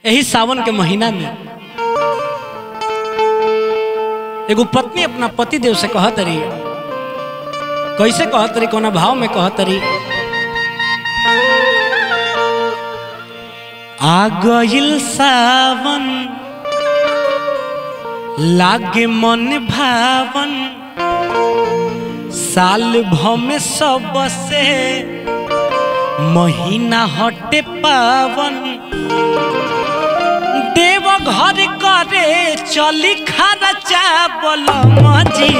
यही सावन के महीना में एगो पत्नी अपना पति देव से कहत रही कैसे कहत रही कोना भाव में कहत रही आ गइल सावन लागे मन भावन साल भ में सबसे महीना हटे पावन देव घर करे चली खर्चा बलमजी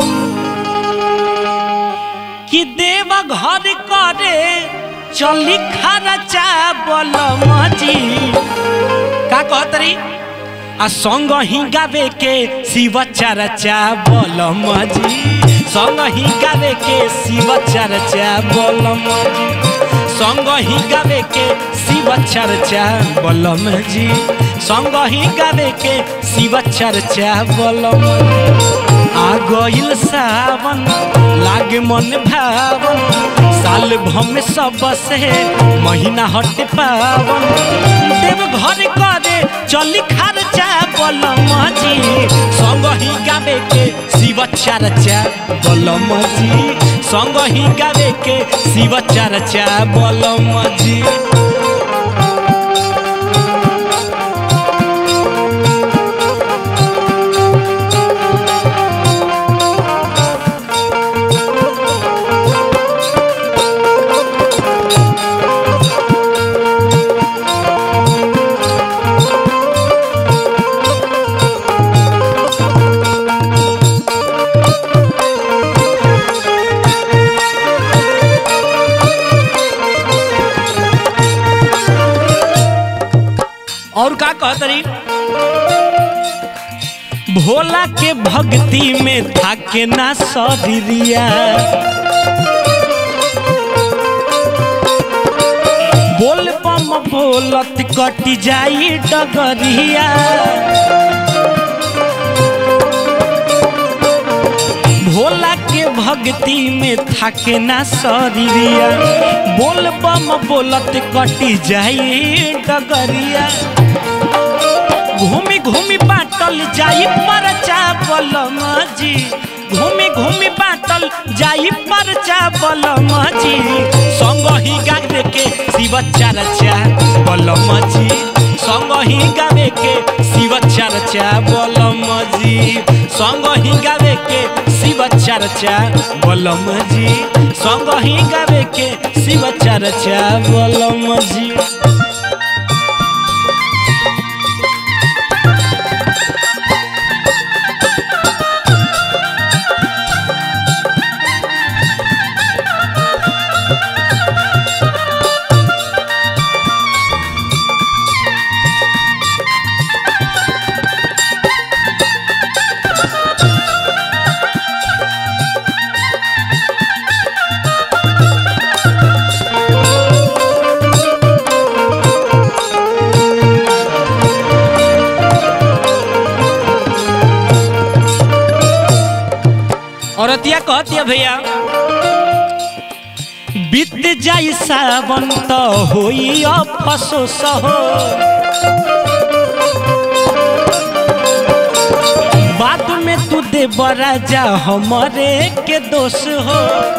कि देव घर करे चली खर्चा बलमजी का कहत रही आ संग ही गावे के शिव चर्चा बलमजी संग ही गावे के शिव चर्चा बलमजी संग ही गावे के शिव चर्चा बलम जी संग ही गावे के शिव चर्चा बलम आ गइल सावन लागे मन भावन साल भम सबसे महीना हट पावन देव घर करे चली खर्चा बलम जी संग ही गावे के शिव चर्चा बलम जी संग ही गावे के शिव चर्चा बलम जी और का कहत रही भोला के भक्ति में थाके ना सरिया बोल बम बोलत कटी जाई डगरिया भोला के भक्ति में थाके ना सरिया बोल बम बोलत कटी जाई डगरिया घूमी घूमी बाटल जाई परचा बलम जी घूमी घूमी बाटल जाई परचा बलम जी संग ही गावे के शिव चर्चा बलम जी संग ही गावे के शिव चर्चा बलम जी संग ही गावे के शिव चर्चा बलम जी संग ही गावे के शिव चर्चा बलम जी औरतिया कहतिया भैया बीत जाई सावन तो होई अफसोस हो बाद में तू दे राजा हमरे के दोष हो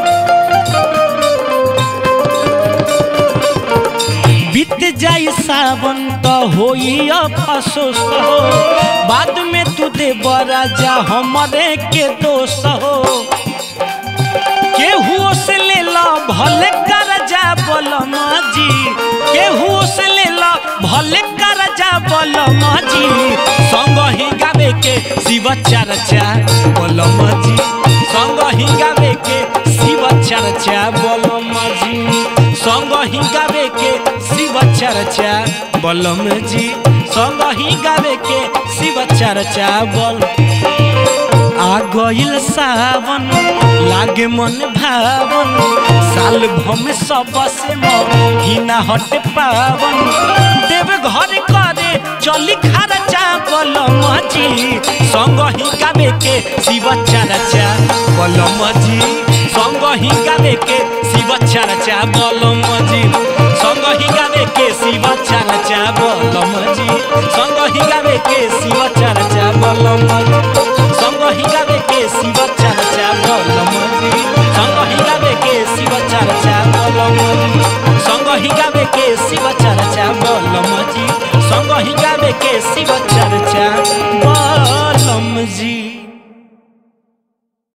बीत जाई सावन तो होई अफसोस हो बाद में तू दे राजा हमरे के दोष हो केहू से ले ला भले करजा बलम जी केहू से ले ला भले करजा बलम जी संग ही गावे के शिव चर्चा बलम जी संग ही गावे के शिव चर्चा बलम जी संग ही गावे के शिव चर्चा बलम जी संग ही गावे के शिव चर्चा बल आ गइल सावन लागे मन भावन साल भम सबसे महीना हट पावन देव घर करे चली खर्चा बलम जी संग ही गावे के शिव चर्चा बलम जी संग ही गावे के शिव चर्चा बलम जी संग ही गावे के शिव चर्चा बलम जी गावे के शिव चर्चा बलम संग ही गावे के शिव चर्चा बलम संग ही गावे के शिव चर्चा बलम संग ही गावे के शिव चर्चा बलम जी संग ही गावे के शिव